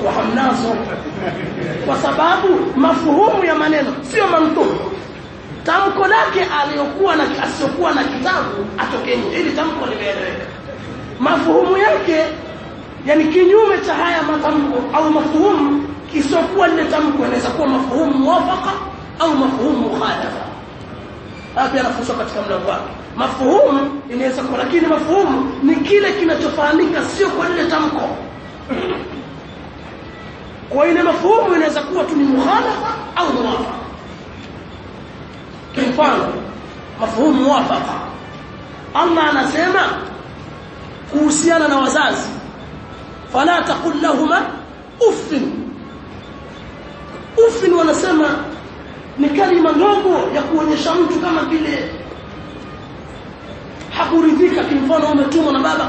mtakuwa hamnazo kwa sababu mafuhumu ya maneno sio mantuku tamko lake aliyokuwa na asiyokuwa na kitabu atoke nje ili tamko limeeleweka mafuhumu yake yani kinyume cha haya matamko au mafuhumu kisiokuwa lile tamko inaweza kuwa mafuhumu muwafaka au mafuhumu mukhalafa hapa yanafunzwa katika mlango wake mafuhumu inaweza kuwa lakini mafuhumu ni kile kinachofahamika sio kwa lile tamko kwa ile mafuhumu inaweza kuwa tu ni mukhalafa au muwafaka kimfano mafuhumu muwafaka Allah anasema kuhusiana na wazazi fala taqul lahuma uffin uffin wanasema ni kalima ndogo ya kuonyesha mtu kama vile hakuridhika kimfano umetumwa na baba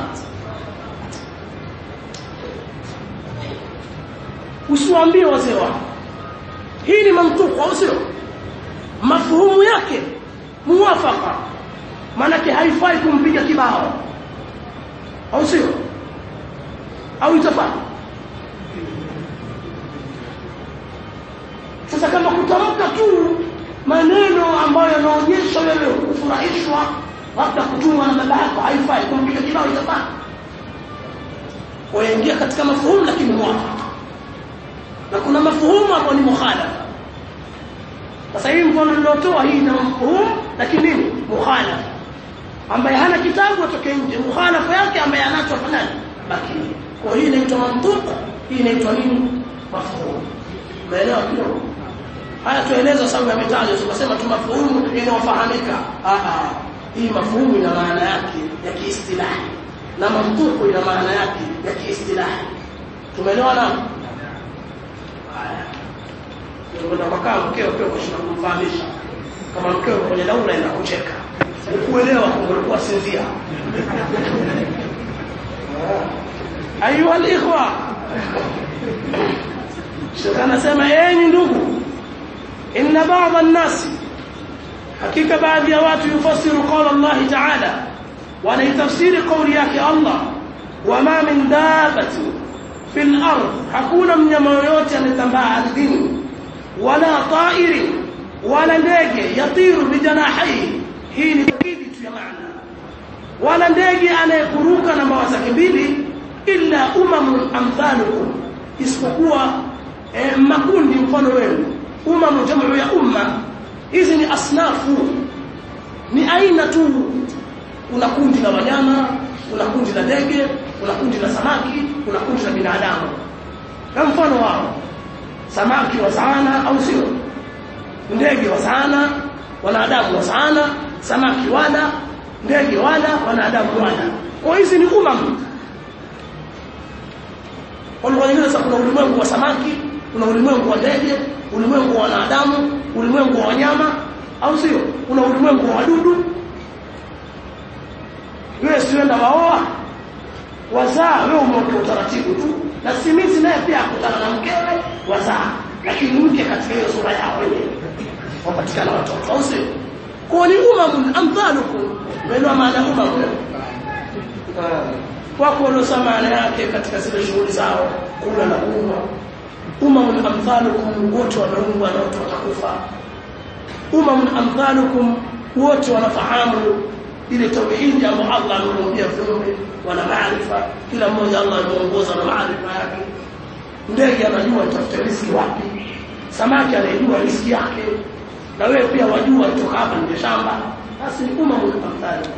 usiwaambie wazee wako hii ni mamtuku au sio mafuhumu yake muwafaka maanake haifai kumpiga kibao au sio au itafaa sasa kama kutamka tu maneno ambayo yanaonyesha wewe kufurahishwa labda kutumwa na baba yako haifai kumpiga kibao itafaa waingia katika mafuhumu lakini muwafaka na kuna mafuhumu ambayo ni mukhalafa sasa hii mfano nilotoa hii na mafuhumu lakini nini mukhalafa ambaye hana kitabu atoke nje mukhalafa yake ambaye anacho fanani baki kwa hii inaitwa mantuq hii inaitwa nini mafuhumu umeelewa kidogo haya tueleza sababu ya mitajo tukasema tu mafuhumu inayofahamika ah hii mafuhumu ina maana yake ya kiistilahi na mantuku ina maana yake ya kiistilahi tumeelewana haya tunakwenda kwa mkeo pia kwa kumfahamisha kama mkeo kwenye daura ina kucheka ukuelewa kulikuwa sinzia ayuha alikhwa Sheikh anasema enyi ndugu inna ba'd an-nas hakika baadhi ya watu yufasiru qala Allah ta'ala wanaitafsiri kauli yake Allah wama min dabati fil ard hakuna mnyama yoyote anetambaa ardhini wala ta'iri wala ndege yatiru bijanahihi hii ni takidi tu ya maana wala ndege anayekuruka na mawazo mbili illa umamun amthalukum isipokuwa eh, makundi mfano wenu umamu jamu ya umma hizi ni asnafu ni aina tu kuna kundi la wanyama kuna kundi la ndege kuna kundi la samaki kuna kundi la binadamu na mfano wao samaki wa sana au sio ndege wa sana wanadamu wa sana samaki wala ndege wala wanadamu wala kwa hizi ni umam kwa nyingine sasa kuna ulimwengu wa samaki kuna ulimwengu wa ndege ulimwengu wa wanadamu ulimwengu wa wanyama au sio kuna ulimwengu wa wadudu wewe sienda waoa wazaa wewe umeoka utaratibu tu na simizi naye pia akutana na mkewe wazaa lakini mke katika hiyo sura yao wenyewe wapatikana watoto au sio kwa ni umamun amthalukum wenu maana umamun wako waliosema maana yake katika zile shughuli zao kula na kunywa umamun amthalukum wote wameumbwa na wote watakufa umamun amthalukum wote wanafahamu ile tauhidi ambayo Allah amemuambia viumbe wana maarifa kila mmoja Allah ameongoza na maarifa yake ndege anajua atafuta riziki wapi samaki anajua riziki yake na wewe pia wajua kutoka hapa nje shamba basi ni umamun amthalukum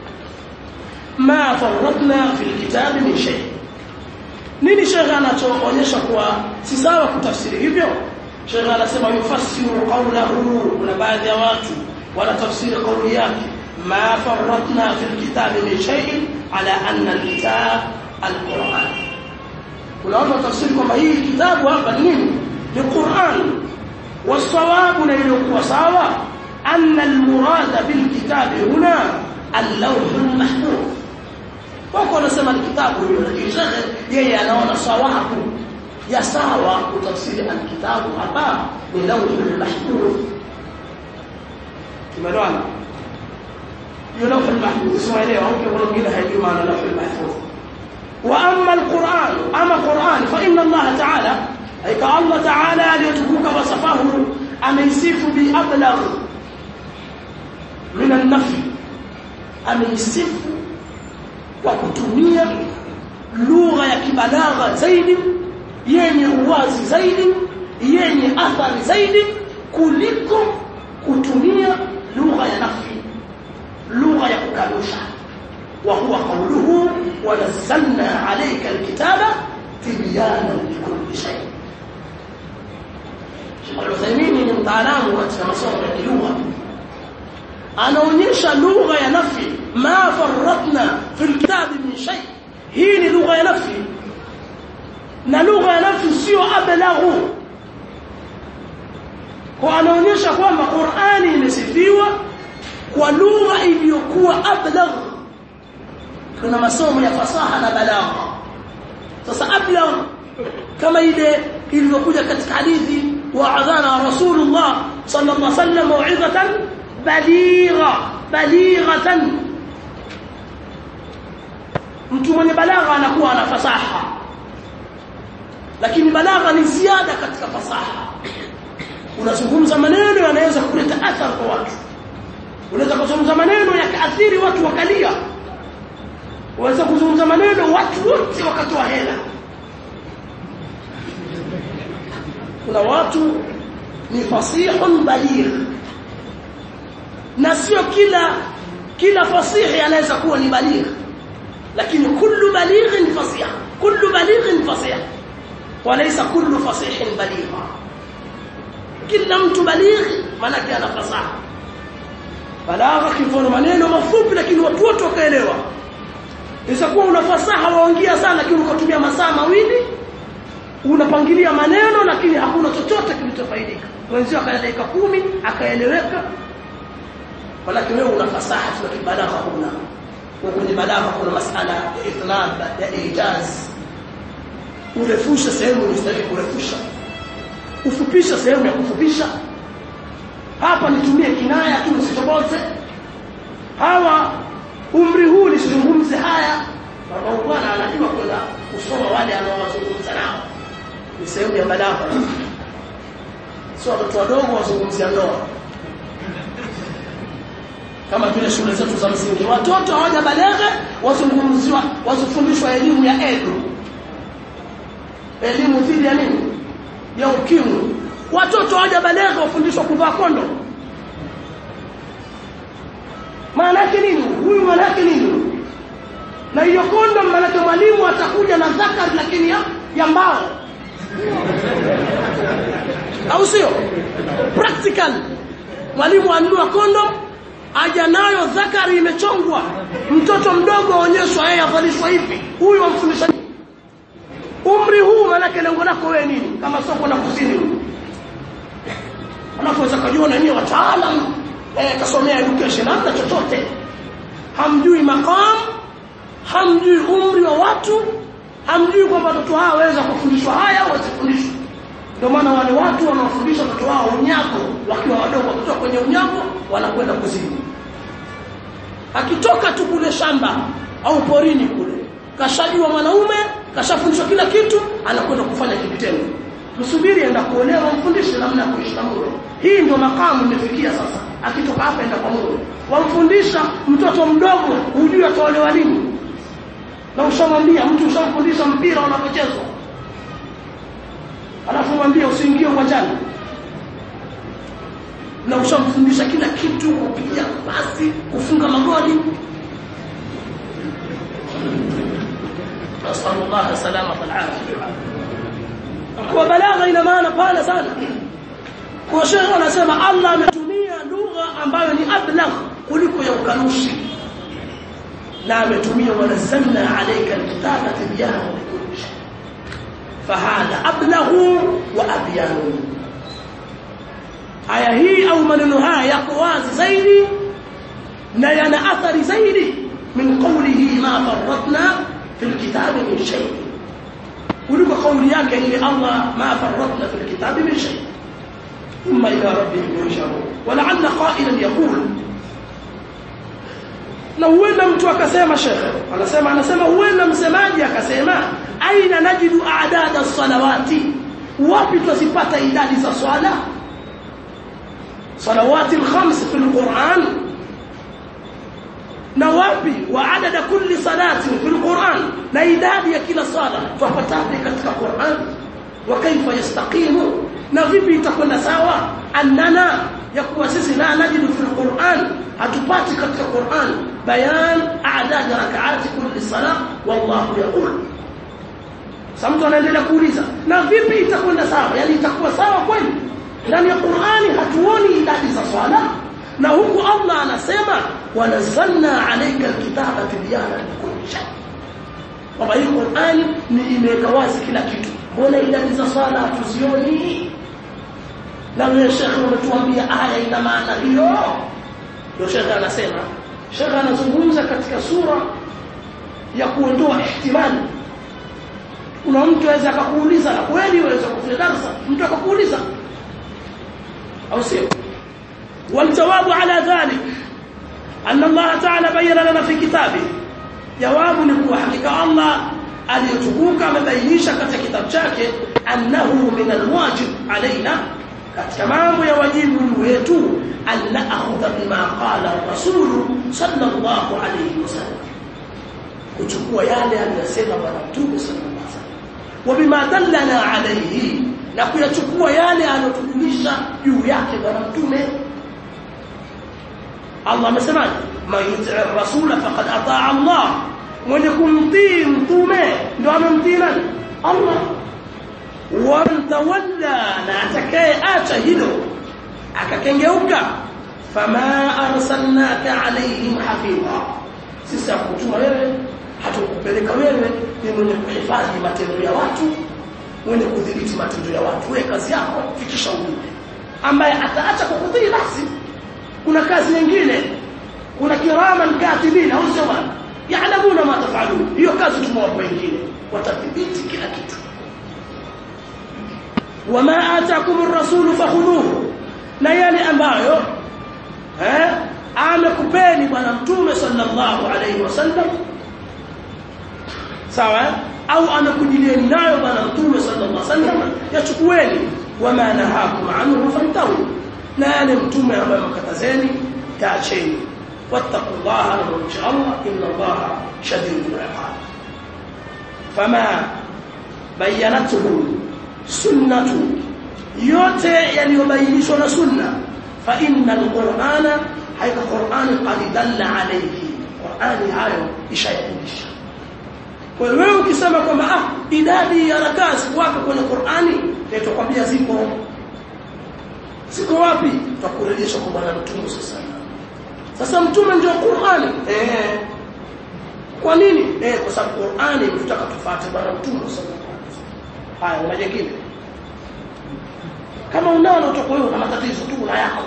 ma farratna fil kitabi min shay nini shekha anachoonyesha kuwa si sawa kutafsiri hivyo shekha anasema yufassiru qawlahu kuna baadhi ya watu wanatafsiri kauli yake ma farratna fil kitabi min shay ala anna alkitab alquran kuna watu watafsiri kwamba hii kitabu hapa ni nini ni Qur'an wasawabu na iliyokuwa sawa anna almurada bilkitabi huna اللوح المحفوظ wako wanasema ni kitabu hiyo lakini shekhe yeye anaona sawabu ya sawa kutafsiri alkitabu hapa ni lawhul mahfuz tumeelewana hiyo lawhul mahfuz siwaelewa au kuna mwingine hajui maana lawhul mahfuz wa amma alquran ama quran fa inna allah ta'ala ameisifu bi ablagh min an-nafi ameisifu kwa kutumia lugha ya kibalagha zaidi yenye uwazi zaidi yenye athari zaidi kuliko kutumia lugha ya nafi lugha ya kukanusha wa huwa qawluhu wa nazzalna alayka alkitaba tibyana likulli shay Al-Uthaymeen ni mtaalamu katika masomo ya lugha anaonyesha lugha ya nafi ma farratna fil kitabi min shay hii ni lugha ya nafi na lugha ya nafi sio ablaghu kwa anaonyesha kwamba Qur'ani imesifiwa kwa lugha iliyokuwa ablagh kuna masomo ya fasaha na balagha sasa ablagh kama ile ilivyokuja katika hadithi wa adhana rasulullah sallallahu alaihi wasallam mau'izatan baligha balighatan mtu mwenye balagha anakuwa ana fasaha lakini balagha ni ziada katika fasaha unazungumza maneno yanaweza kuleta athari kwa watu unaweza kuzungumza maneno yakaathiri watu wakalia unaweza kuzungumza maneno watu wote wakatoa hela kuna watu ni fasihun baligh na sio kila kila fasihi anaweza kuwa ni baligh lakini kullu balighin fasih kullu balighin fasih walaysa kullu fasihin baligha kila mtu baligh maana ana fasaha balagha kifano maneno mafupi lakini watu wote wakaelewa isakuwa una fasaha waongea sana lakini ukatumia masaa mawili unapangilia maneno lakini hakuna chochote kilichofaidika wenzio akaya dakika kumi akaeleweka walakini wewe una fasaha tuna kibalagha huna kwenye balagha kuna masala ya itnab ya ijaz urefusha sehemu unastahili kurefusha ufupisha sehemu ya kufupisha hapa nitumie kinaya tu nisitoboze hawa umri huu nisizungumze haya baba bwana anajua kwenda kusoma wale anaowazungumza nao ni sehemu ya balagha sio watoto wadogo wazungumzia ndoa kama vile shule zetu za msingi watoto hawajabalagha wazungumziwa wazifundishwa elimu ya edu elimu dhidi ya nini ya ukimwi watoto hawajabalagha wafundishwa kuvaa kondo maana yake nini huyu maana yake nini na hiyo kondo maana yake mwalimu atakuja na zakari lakini ya, ya mbao au sio practical mwalimu anunua kondo aja nayo zakari imechongwa mtoto mdogo aonyeshwa yeye avalishwa hivi huyu amfundisha umri huu maanake lengo lako wewe nini kama soko la kusini anapoweza kujiona nyinyi wataalam eh, kasomea education hamna chochote hamjui maqam hamjui umri wa watu hamjui kwamba watoto hao waweza kufundishwa haya au wasifundishwe ndio maana wale watu wanaofundisha watoto wao unyago wakiwa wadogo wakitoka kwenye unyago wanakwenda kuzini akitoka tu kule shamba au porini kule kashajua mwanaume kashafundishwa kila kitu anakwenda kufanya kitendo msubiri enda kuolewa mfundishe namna ya kuishi na mume hii ndio makamu imefikia sasa akitoka hapa enda kwa mume wamfundisha mtoto mdogo hujui ataolewa lini na ushamwambia mtu ushamfundisha mpira unavyochezwa alafu mwambie usiingie uwanjani na ushamfundisha kila kitu kupiga pasi kufunga magoli nasallallahu salama wal afia kwa balagha ina maana pana sana kwa shehe anasema Allah ametumia lugha ambayo ni ablagh kuliko ya ukanushi na ametumia wanazalna alayka alkitaba tibyana likulli shay fahadha ablaghu wa abyanu aya hii au maneno haya yako wazi zaidi na yana athari zaidi min qawlihi ma farratna fil kitabi min shay kuliko kauli yake ile Allah ma farratna fil kitabi min shay thumma ila rabbihim yusharun wala'alla qa'ilan yaqul na huenda mtu akasema shekhe anasema anasema huenda msemaji akasema aina najidu a'dada salawati wapi tuzipata idadi za swala salawati alkhams fi alquran na wapi wa adada kulli salati fi alquran na idadi ya kila sala tupataje katika Qur'an wa kaifa yastaqimu na vipi itakwenda sawa annana ya kuwa sisi la najidu fi alquran hatupati katika Qur'an bayan a'dad rak'ati kulli salah wallahu yaqul Samtu anaendelea kuuliza na vipi itakwenda sawa yani itakuwa sawa kweli ndani ya Qur'ani hatuoni idadi za swala na huku Allah anasema wanazalna alayka alkitaba tibyana likulli shay kwamba hii Qur'ani ni imeweka wazi kila kitu mbona idadi za swala hatuzioni na wewe shekhe umetuambia aya ina maana hiyo ndio shekhe anasema shekhe anazungumza katika sura ya kuondoa ihtimali kuna mtu aweza akakuuliza na kweli waweza kufanya darasa mtu akakuuliza au sio والجواب على ذلك أن الله تعالى بين لنا في كتابه جواب نكو حقيقة الله aliyotukuka amebainisha katika kitabu chake annahu min alwajib alaina katika mambo ya wajibu wetu an na'khudha bima qala rasul sallallahu alayhi wasallam kuchukua yale aliyosema bwana mtume sallallahu alayhi wasallam wa bima dallana alayhi na kuyachukua yale aliyotujulisha juu yake bwana mtume Allah amesemaje man yuti'ir rasula faqad ata'a Allah mwenye kumtii mtume ndo amemtii nani Allah wa tawalla na atakaye acha hilo akakengeuka fama arsalnaka alaihim hafiza sisi hakutuma wewe hatukupeleka wewe ni mwenye kuhifadhi matendo ya watu mwenye kudhibiti matendo ya watu wewe kazi yako fikisha ujumbe ambaye ataacha kukutii basi kuna kazi nyingine kuna kiraman katibina au sio bwana yaalamuna ma tafalun hiyo kazi tumewapa wengine watadhibiti kila kitu wama ataakum ar-rasul fakhudhuhu na yale ambayo eh amekupeni bwana mtume sallallahu alayhi wasallam sawa au amekujilieni nayo bwana mtume sallallahu alayhi wasallam yachukueni wama nahakum anhu fantahu na yale mtume ambayo mkatazeni taacheni واتقوا الله وان شاء الله ان الله شديد العقاب فما بينته سنه yote yaliyobainishwa na sunna fa inna alqur'ana haika qur'ani qad dalla alayhi qur'ani hayo ishayafundisha kwa hiyo wewe ukisema kwamba ah idadi ya rakaa ziko wapi kwenye qur'ani nitakwambia zipo ziko wapi tutakurejesha kwa bwana mtume sasa sasa mtume ndio Qur'ani eh kwa nini eh kwa sababu Qur'ani tunataka tufuate bwana mtume sallallahu alaihi wasallam haya na jingine kama unao na utakuwa na matatizo tu na yako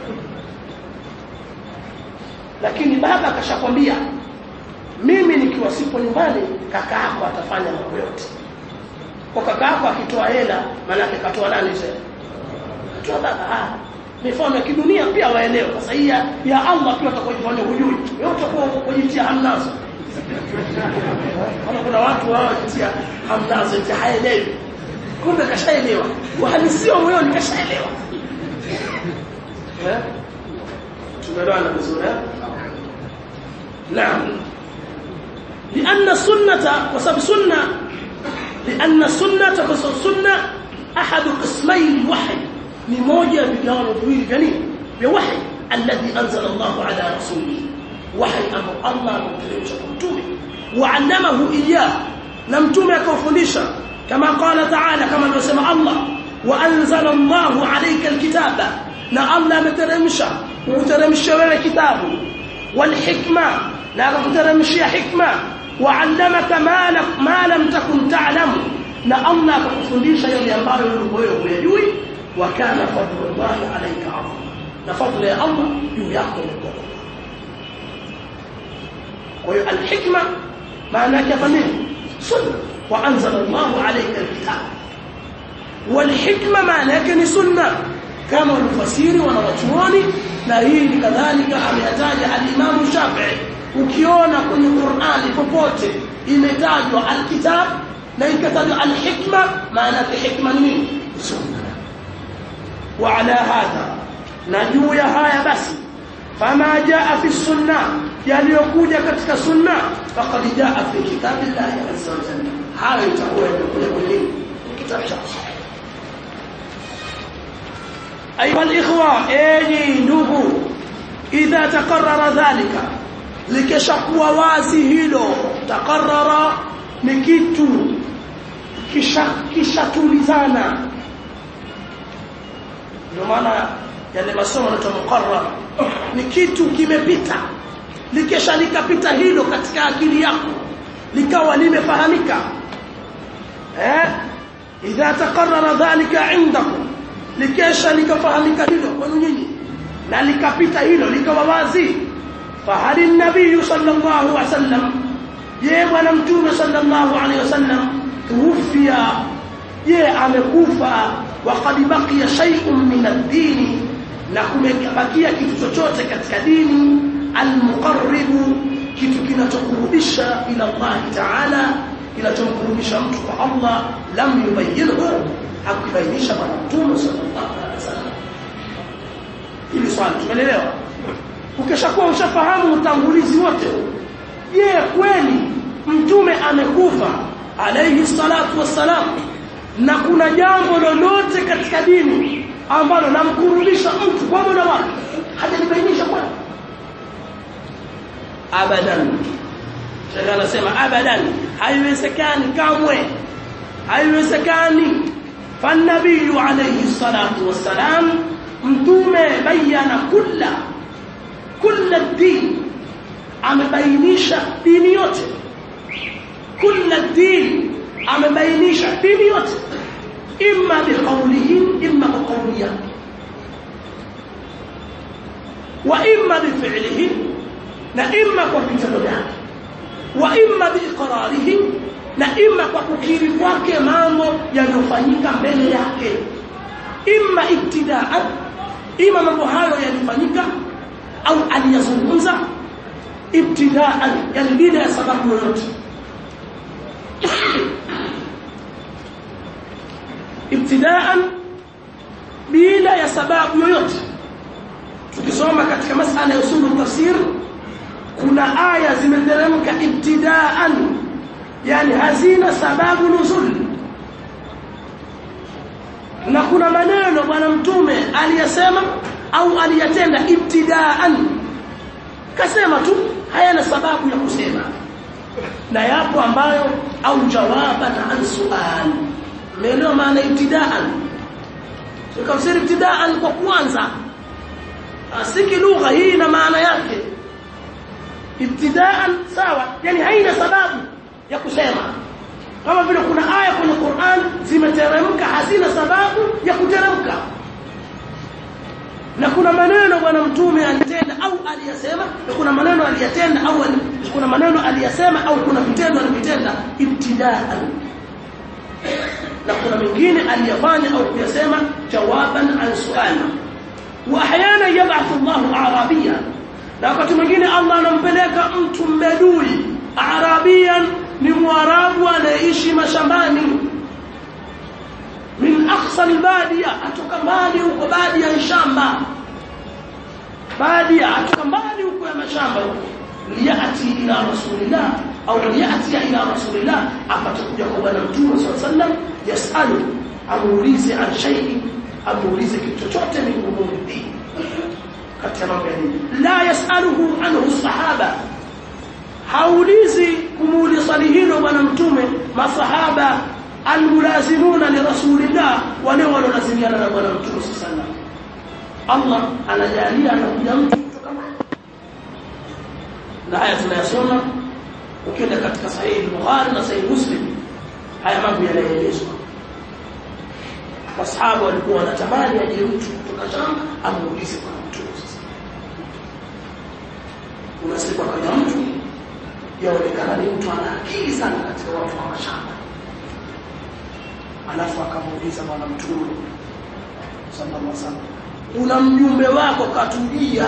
lakini baba akashakwambia mimi nikiwa sipo nyumbani kaka yako atafanya mambo yote kwa kaka yako akitoa hela maana yake katoa nani sasa katoa baba ah mifano ya kidunia pia waelewe sasa hii ya Allah pia utakojifanya hujui wewe utakuwa kujitia hamnazo kama kuna watu wao kujitia hamnazo eti haelewi kumbe kashaelewa uhalisia moyoni kashaelewa eh tumeelewana vizuri eh naam لأن السنة وسبب سنة لأن السنة وسبب سنة أحد قسمي الوحي ni moja ya vigano viwili vya nini vya wahi alladhi anzala Allah ala rasulihi wahi ambao Allah amemteremsha kwa mtume waallamahu iyyah na mtume akawafundisha kama qala ta'ala kama alivyosema Allah wa anzala Allah alayka alkitaba na Allah ameteremsha kuteremsha wewe kitabu wal hikma na akakuteremshia hikma wa'allamaka ma lam takun ta'lamu na Allah akakufundisha yale ambayo wewe hujui وكان فضل الله عليك عظيما لفضل يا الله يياكم القرآن والحكمة معناها كفنين سنة وأنزل الله عليك الكتاب والحكمة معناها سنة كما المفسير ونواتوني na hii kadhalika ameyataja al-Imam Shafi'i ukiona kwenye Qur'ani popote imetajwa al-kitab na ikatajwa al-hikma maana yake hikma ni nini sunna وعلى هذا na juu ya haya basi fama jaa fi sunna yaliyokuja katika sunna faqad jaa fi kitabillahi azza wa jalla hayo itakuwa yamekuja kwenye kitabu cha أيها الإخوة أيني نبو إذا تقرر ذلك likishakuwa wazi hilo takarara ni kitu kishatulizana ndio maana yale masomo yanaitwa muqarrar ni kitu kimepita likisha likapita hilo katika akili yako likawa limefahamika eh idha takarrara dhalika indakum likesha likafahamika hilo kwenu nyinyi na likapita hilo likawa wazi fahali nabii sallallahu alaihi wasallam je bwana mtume sallallahu alaihi wasallam tuwfia je amekufa waqad baqiya shay'un min ad-din na kumebakia kitu chochote katika dini al-muqarribu kitu kinachokurudisha ila Allah ta'ala kinachomkurudisha mtu kwa Allah lam yubayyinhu hakubainisha bwana mtume sallallahu alaihi wasallam hili swali tumeelewa ukishakuwa ushafahamu utangulizi wote je kweli mtume amekufa alayhi salatu wassalam na kuna jambo lolote katika dini ambalo namkurudisha mtu kwa mola wake hajalibainisha kwani abadan Sheikh anasema abadan haiwezekani kamwe haiwezekani فالنبي عليه الصلاة والسلام متومة بيّن كل كل الدين amebainisha dini yote kila dini amebainisha dini yote imma biqawlihi imma biqawli yake wa imma bifi'lihi na imma kwa vitendo vyake wa imma biiqrarihi na imma kwa kukiri kwake mambo yanayofanyika mbele yake imma ibtidaan ima mambo hayo yalifanyika au aliyazungumza ibtidaan yani bila ya sababu yoyote ibtidaan bila ya sababu yoyote tukisoma katika masala ya usulu tafsir kuna aya zimeteremka ibtidaan yani hazina sababu nuzul na kuna maneno bwana mtume aliyasema au aliyatenda ibtidaan kasema tu hayana sababu ya kusema na yapo ambayo au jawaban an sual umeelewa maana ibtidaan tukafsiri ibtidaan kwa kwanza asiki lugha hii na maana yake ibtidaan sawa yani haina sababu ya kusema kama vile kuna aya kwenye Qur'an zimeteremka hazina sababu ya kuteremka na kuna maneno bwana mtume alitenda au aliyasema na kuna maneno aliyatenda au kuna maneno aliyasema au kuna vitendo alivitenda ibtidaan na kuna mengine aliyafanya au kuyasema jawaban an suali wa ahyana yab'athu Allahu arabiya na wakati mwingine Allah anampeleka mtu mbedui arabian ni mwarabu anayeishi mashambani min aqsa albadia atoka mbali huko badia ya shamba badia atoka mbali huko ya mashamba huko liyati ila rasulillah au liyati ila rasulillah apatakuja kwa bwana mtume sallallahu alaihi wasallam yasalu amuulize an shay'in amuulize kitu chochote min umuri dini katika mambo ya dini la yasaluhu anhu sahaba haulizi kumuuliza swali hilo bwana mtume masahaba almulazimuna li rasulillah wale walolazimiana na bwana mtume sallallahu Allah anajalia anakuja mtu kutoka na haya tunayasoma ukienda katika sahihi Bukhari na sahihi Muslim haya mambo yanaelezwa masahaba walikuwa wanatamani aje mtu kutoka Sham amuulize kwa mtume sasa unasikia kaja mtu yaonekana ni mtu ana akili sana katika watu wa mashamba alafu akamuuliza bwana mtume sallallahu alaihi wasallam una mjumbe wako katulia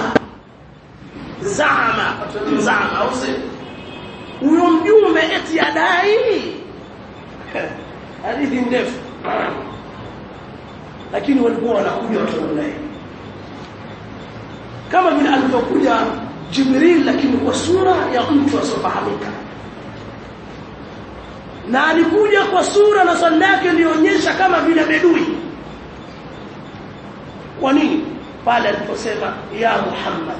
zama katulia zama au si huyo mjumbe eti adai hadithi ndefu lakini walikuwa wanakuja watu namna hii kama vile alivyokuja Jibril lakini kwa sura ya mtu asiyofahamika na alikuja kwa sura na swali lake ilionyesha kama vile bedui kwa nini pale aliposema ya Muhammad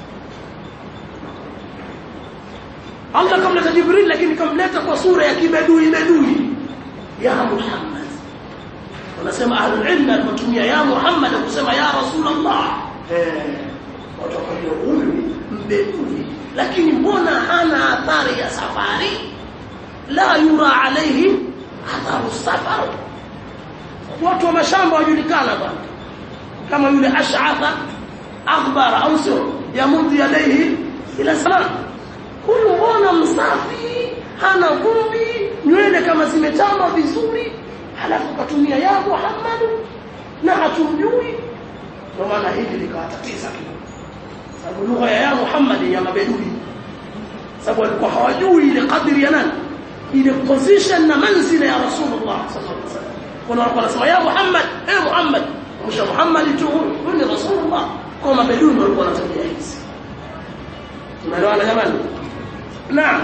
Allah kamleta Jibril lakini kamleta kwa sura ya kibedui bedui ya Muhammad wanasema ahlul ilm alipotumia ya Muhammad kusema ya Rasulullah eh watakwambia huyu mbedui lakini mbona hana athari ya safari la yura alayhi atharu safar watu wa mashamba wajulikana bwana kama yule ash'atha akhbara au sio yamudhi yadayhi ila salam huyu mbona msafi hana vumbi nywele kama zimetamba vizuri halafu katumia ya Muhammad na hatumjui ndio maana hili likawatatiza kidogo sababu lugha ya ya Muhammad ya mabedui sababu walikuwa hawajui ile kadri ya nani ile position na manzila ya Rasulullah sallallahu alaihi wasallam kuna watu wanasema ya Muhammad eh Muhammad msha Muhammad tu huyu ni Rasulullah kwa mabedui walikuwa wanatabia hizi tunaelewana jamani naam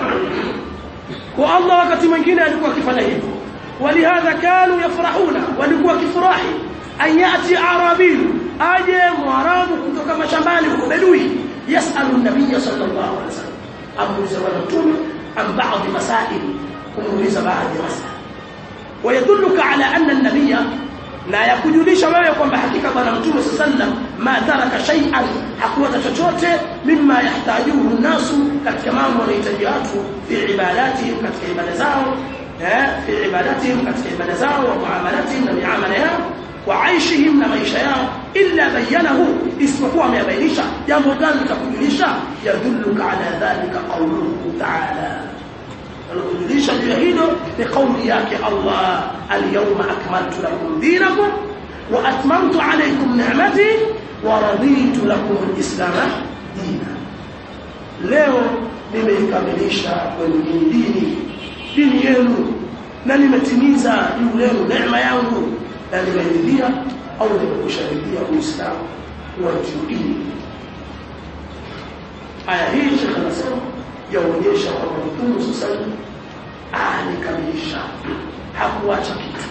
kwa Allah wakati mwingine alikuwa akifanya hivyo walihadha kanu yafrahuna walikuwa kifurahi an yati arabi aje mwarabu kutoka mashambani huko bedui yasalu nabiy sallallahu alaihi wasallam amuuliza bwana mtume an baadhi masail kumuuliza baadhi ya masala ويدلك على أن النبي لا يكجلش wewe kwamba hakika bwana mtume sallam ma taraka shay'an hakuwata chochote mimma yahtajuhu nasu katika mambo wanahitaji watu fi ibadatihim katika ibada zao eh fi ibadatihim katika ibada zao wa muamalatihim na miamala yao wa aishihim na maisha yao illa bayanahu isipokuwa amebainisha jambo gani litakujulisha yadulluka ala dhalika qawluhu ta'ala alikujulisha juu ya hilo ni kauli yake Allah al-yawma akmaltu lakum dinakum wa atmamtu alaykum ni'mati wa raditu lakum al-islam dina leo nimeikamilisha kwenu dini dini yenu na nimetimiza juu lenu neema yangu na nimeridhia au nimekusharidhia uislamu wa dini aya hii shekhe anasema yaonyesha kwamba Mtume sasa alikamilisha hakuacha kitu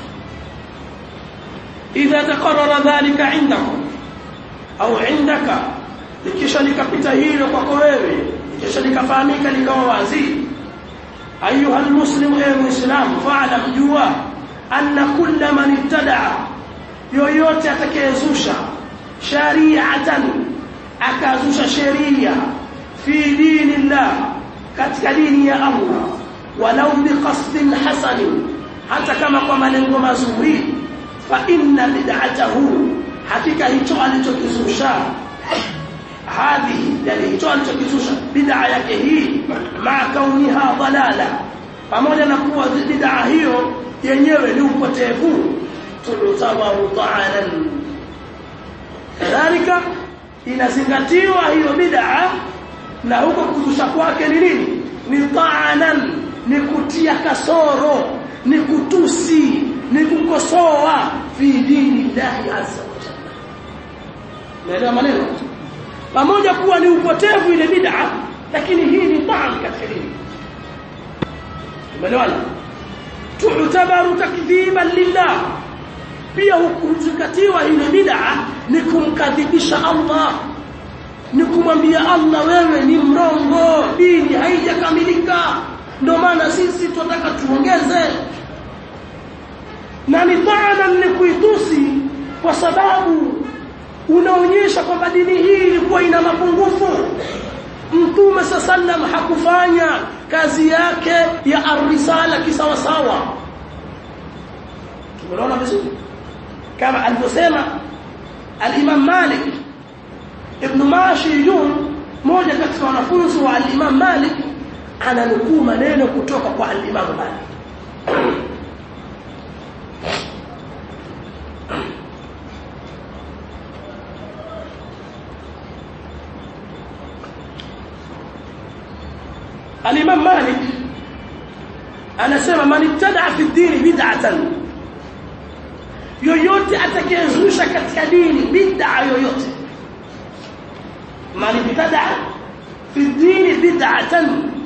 idha taqarrara dhalika indakum au indaka likisha likapita hilo kwako wewe likisha likafahamika likawa wazi ayuha almuslim ay muslim fa'lam jua anna kulla man ibtada'a yoyote atakayezusha shari'atan akazusha sheria fi dinillah katika dini ya Allah walau biqasdin hasan hata kama kwa malengo mazuri fa inna bid'atahu hakika hicho alichokizusha hadhi yani hicho alichokizusha bid'a yake hii ma kauniha dalala pamoja na kuwa bid'a hiyo yenyewe ni upotevu tulutawahu ta'alan kadhalika inazingatiwa hiyo bid'a na huko kuzusha kwake ni nini ni ta'anan ni kutia kasoro ni kutusi ni kukosoa fi dini Allah azza wa jalla naelewa maneno pamoja kuwa ni upotevu ile bid'a lakini hii ni ta'an katika dini umeelewana tu'tabaru takdhiban lillah pia hukumzingatiwa ile bid'a ni kumkadhibisha Allah ni kumwambia Allah wewe ni mrongo dini haijakamilika ndio maana sisi tunataka tuongeze na ni taana ni kuitusi kwa sababu unaonyesha kwamba dini hii ilikuwa ina mapungufu mtume sallam hakufanya kazi yake ya arrisala kisawasawa tumeona vizuri kama alivyosema al-Imam Malik ibn Mashiyun moja katika wanafunzi wa al-Imam Malik ananukuu maneno kutoka kwa al-Imam Malik al-Imam Malik anasema man ibtada fi ad-din bid'atan yoyote atakayezusha katika dini bid'a yoyote man ibtada fi dini bid'atan